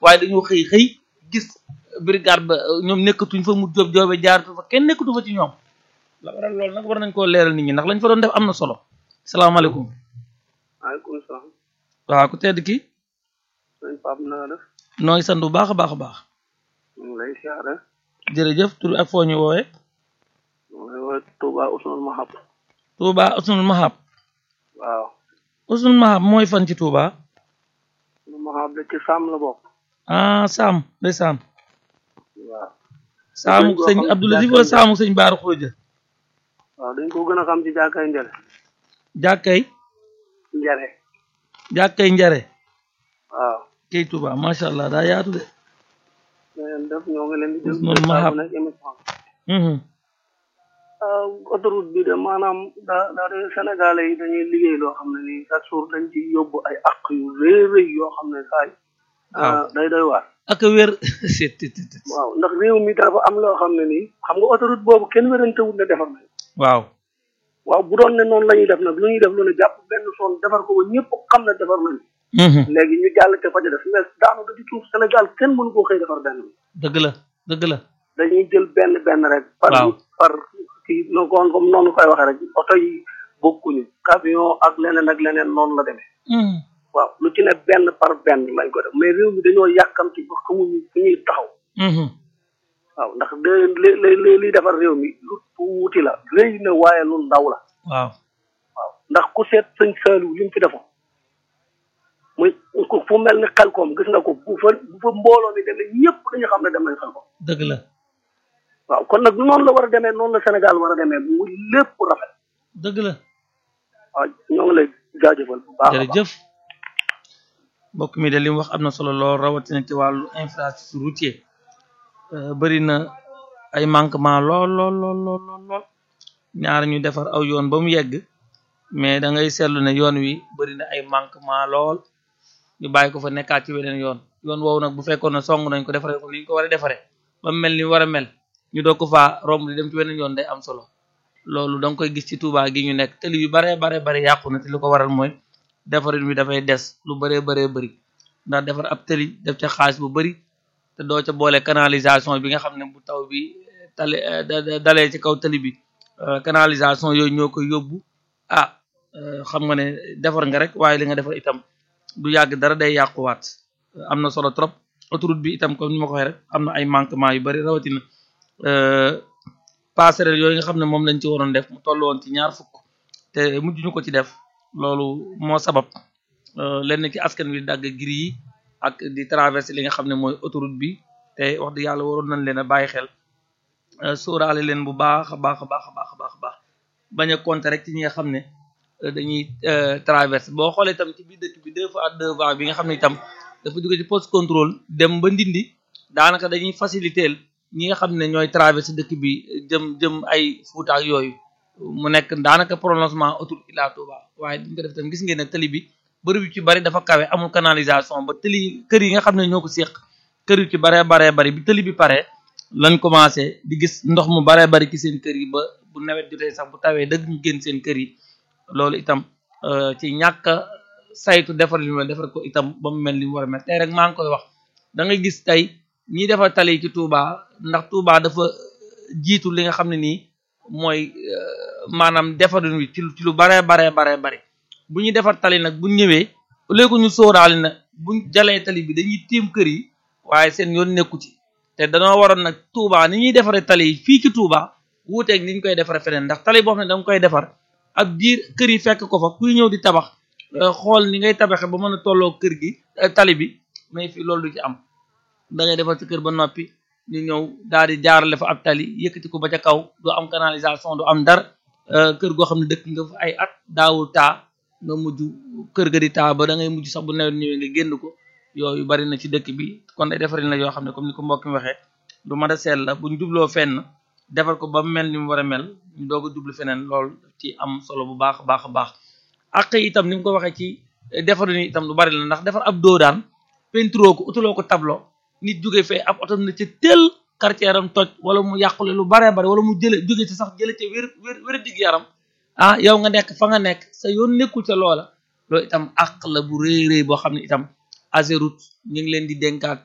waaye dañoo xëy xëy gis brigade ba ñoom nekkatuñ fa mu jóob joobe jaar fa kenn nekkatu fa ci ñoom la waral loolu nag war nañ koo leeral nit ñi ndax lañ fa doon def am na solo salaamaaleykum maaleykum salaam. waaw ku tedd ki sëñ Pape na nga def. nooy sant bu baax a baax a baax ñu ngi lay siyaare. jërëjëf tur ak foo ñu woowee ñu ngi lay woowee Touba Ousmane Mahab. Touba Usnul Mahab waaw. Usnul Mahab mooy fan ci Touba Ousmane Mahab de ci Sam la bokk. ah Saam day Saam waaw. Saamu Dañ koo sëñ xam ci Abdou Latif jàkkaay wala Njël. Saamu sëñ Baaru Xooja waaw dañ ko gën a xam ci jàkkaay Njël. jàkkay Njare. jàkkay njare waaw. kay Touba macha allah daa yaatu de na ngeen def ñoo ngi leen di déglu. Ousmane Mahab. saa bu nekk émission. Mhm. ah autoroute bi de maanaam daa daa de Sénégalais yi dañuy liggéey loo xam ne nii chaque jour dañ ci yóbbu ay àq yu rëy rëy yoo xam ne saa yi. Waaw. ah day doy waar. ak a wér c'est waaw ndax réew mi dafa am loo xam ne nii xam nga autoroute boobu kenn wérantewul ne defar nañ waaw waaw bu doon ne noonu la ñuy def nag lu ñuy def lu ne jàpp benn son defar ko ba ñëpp xam ne defar nañ Mhm. léegi ñu jàll te faja def mais daanaka ci suuf Sénégal kenn mënu koo xëy defar benn dëgg la dëgg la dañuy jël benn benn rek par Waaw. par kii no kon comme noonu koy waxee rek oto yi bokkuñu camion ak leneen ak leneen noonu la demee Mhm. waaw lu ci ne benn par benn lañ ko def mais réew mi dañoo yàkkamti ba xamuñu fu ñuy taxaw Mhm. waaw ndax de li li li liy defar réew mi lu tuuti la rëy na waaye lu ndaw la waaw waaw ndax ku seet sëñ Saliou li mu fi defoon muy ku fu mel ni xelkoom gis nga ko bu fa bu fa mbooloo mi demee ñëpp dañu xam ne dem nañ xelkoom dëgg la waaw kon nag noonu la war a demee noonu la Sénégal war a demee mu lépp rafet dëgg la waaw ñoo ngi lay jaajëfal bu baax a baax jërëjëf mbokk mi de li mu wax am na solo lool rawatina ci wàllu infrastructure routier bëri na ay manquement lool lool lool lool lool lool ñaar ñu defar aw yoon ba mu yegg mais da ngay seetlu ne yoon wi bëri na ay manquement lool ñu bàyyi ko fa nekkaat ci weneen yoon yoon woowu nag bu fekkoon ne song nañ ko defaree ko ni ñu ko war a defaree ba mu mel ni war a mel ñu doog ko faa romb di dem ci weneen yoon day am solo loolu da nga koy gis ci Touba gi ñu nekk tëli yu baree bare bare yàqu na te li ko waral mooy defarin wi dafay des lu bëree bëree bëri ndax defar ab tëli def ca xaalis bu bëri te doo ca boole canalisation bi nga xam ne bu taw bi tale da- da- dalee ci kaw tëli bi euh, canalisation yooyu ñoo koy yóbbu ah euh, xam nga ne defar nga rek waaye li nga defar itam du yàgg dara day yàquwaat am na solo trop autoroute bi itam comme ni ma ko waxee rek am na ay manquement yu bëri rawatina euh, passerelle yooyu nga xam ne moom lañ ci waroon def mu toll woon ci ñaar fukk te mujj ñu ko ci def loolu moo sabab euh, lenn ci askan wi dagg giri yi ak di traversé li nga xam ne mooy autoroute bi te wax dëgg yàlla waroon nañ leen a bàyyi xel euh, sóoraale leen bu baax a baax a baax a baax a baax a baax bañ a compter rek ci ñi nga xam ne euh, dañuy euh, traversé boo xoolee itam ci biir dëkk bi deux fois deux fois bi nga xam ne itam dafa jóge ci poste contrôle dem ba ndindi daanaka dañuy faciliter ñi nga xam ne ñooy traversé dëkk bi jëm jëm ay Fuuta ak yooyu mu nekk daanaka prolongement autoroute Ila Touba waaye duñ ko def tam gis ngeen ne tali bi bërëb yu ci bari dafa kawe amul canalisation ba tëli kër yi nga xam ne ñoo ko séq kër yu ci baree baree bari bi tëli bi pare lañ commencé di gis ndox mu baree bari ci seen kër yi ba bu nawet jotee sax bu tawee dëgg ñu génn seen kër yi loolu itam euh, ci ñàkk a saytu defar li mu war a defar ko itam ba mu mel ni mu war a mel tey rek maa ngi koy wax da ngay gis tey ñiy defar tali yi ci Touba ndax Touba dafa jiitu li nga xam ne nii mooy euh, maanaam defarin wi ci lu ci lu baree baree baree bari bu ñuy defar tali nag bu ñëwee léegi ñu sóoraale na buñ jalee tali bi dañuy tiim kër yi waaye seen yoon nekku ci te danoo waroon nag Touba ni ñuy defaree tali yi fii ci Touba wuuteeg ni ñu koy defaree feneen ndax tali boo xam ne da nga koy defar ab diir kër yi fekk ko fa kuy ñëw di tabax euh, xool ni ngay tabaxe ba mën a tolloo kër gi euh, tali bi mais fii loolu du ci am da ngay defar sa kër ba noppi ñu ñëw daal di jaarale fa ab tali yëkkati ko ba ca kaw du am canalisation du am dara euh, kër goo xam ne dëkk nga fa ay at daawul taa nga mujj kër ga di taa ba da ngay mujj sax bu nawet ñëwee nga génn ko yooyu bari na ci dëkk bi kon ay defarin la yoo xam ne comme ni ko mbokk mi waxee lu mat a seet la buñ jubloo fenn defar ko ba mu mel ni mu war a mel ñu doog a jublu feneen loolu ci am solo bu baax a baax a baax ak itam ni mu ko waxee ci defarin yi itam lu bari la ndax defar ab doo daan peinturoo ko utuloo ko tableau nit jóge fee ab oto na ci tel quartier am toj wala mu yàqule lu baree bari wala mu jële jóge ci sax jële ci wér wér wér digg yaram ah yow nga nekk fa nga nekk sa yoon nekkul ca loola loolu itam àq la bu rëy rëy boo xam ne itam Ageroute ñu ngi leen di dénkaat